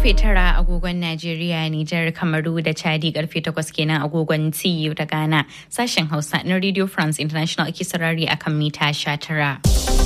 karfe tara agogon Najeriya, Nijar, Kamaru da Chadi karfe takwas kenan agogon TU da Ghana. Sashen Hausa na Radio France International ake saurari akan mita sha tara.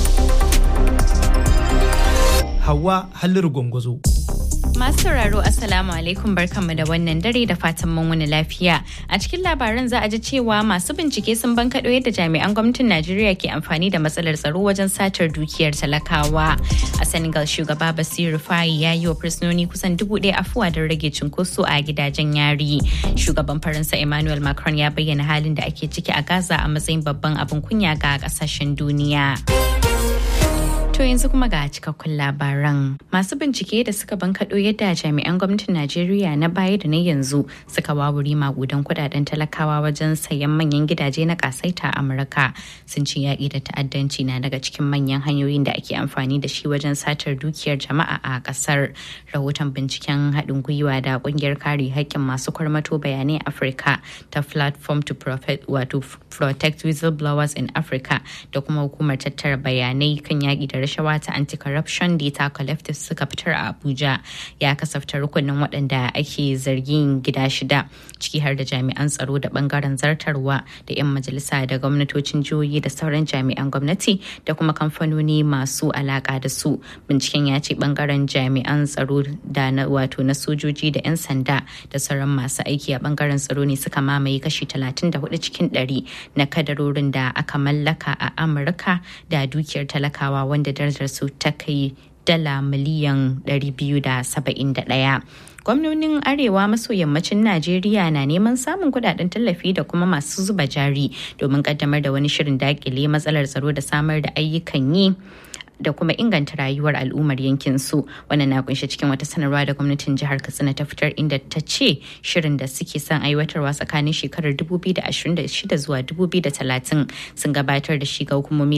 Hawa Halliru Gwangwazo. Masu sauraro Assalamu alaikum barkanmu da wannan dare da fatan mun wani lafiya. A cikin labaran za a ji cewa masu bincike sun bankaɗo yadda jami'an gwamnatin Najeriya ke amfani da matsalar tsaro wajen satar dukiyar talakawa. A Senegal shugaba Basiru Fayi ya yi wa fursunoni kusan dubu ɗaya afuwa don rage cunkoso a gidajen yari. Shugaban Faransa Emmanuel Macron ya bayyana halin da ake ciki a Gaza a matsayin babban abin kunya ga ƙasashen duniya. To yanzu kuma ga cikakkun labaran. Masu bincike da suka bankaɗo yadda jami'an gwamnatin Najeriya na baya da na yanzu suka wawuri magudan kudaden talakawa wajen sayan manyan gidaje na kasaita a Amurka sun ce yaƙi da ta'addanci na daga cikin manyan hanyoyin da ake amfani da shi wajen satar dukiyar jama'a a ƙasar. Rahoton binciken haɗin gwiwa da ƙungiyar kare haƙƙin masu kwarmato bayanai Afirka ta Platform to wato Protect Whistleblowers in Africa da kuma hukumar tattara bayanai kan yaƙi da rashawa ta anti-corruption data collective suka fitar a abuja ya kasafta rukunin waɗanda ake zargin gida shida ciki har da jami'an tsaro da bangaren zartarwa da 'yan majalisa da gwamnatocin jihohi da sauran jami'an gwamnati da kuma kamfanoni masu alaka da su binciken ya ce bangaren jami'an tsaro da na wato na sojoji da 'yan sanda da sauran masu aiki a bangaren tsaro ne suka mamaye kashi 34 cikin 100 na kadarorin da aka mallaka a amurka da dukiyar talakawa wanda darajar su ta kai dala miliyan 271. gwamnonin arewa maso yammacin najeriya na neman samun kudaden tallafi da kuma masu zuba jari domin kaddamar da wani shirin dakile matsalar tsaro da samar da ayyukan yi da kuma inganta rayuwar al'ummar yankin su wannan na kunshe cikin wata sanarwa da gwamnatin jihar katsina ta fitar inda ta ce shirin da suke son aiwatarwa tsakanin shekarar 2026 zuwa 2030 sun gabatar da shi ga hukumomi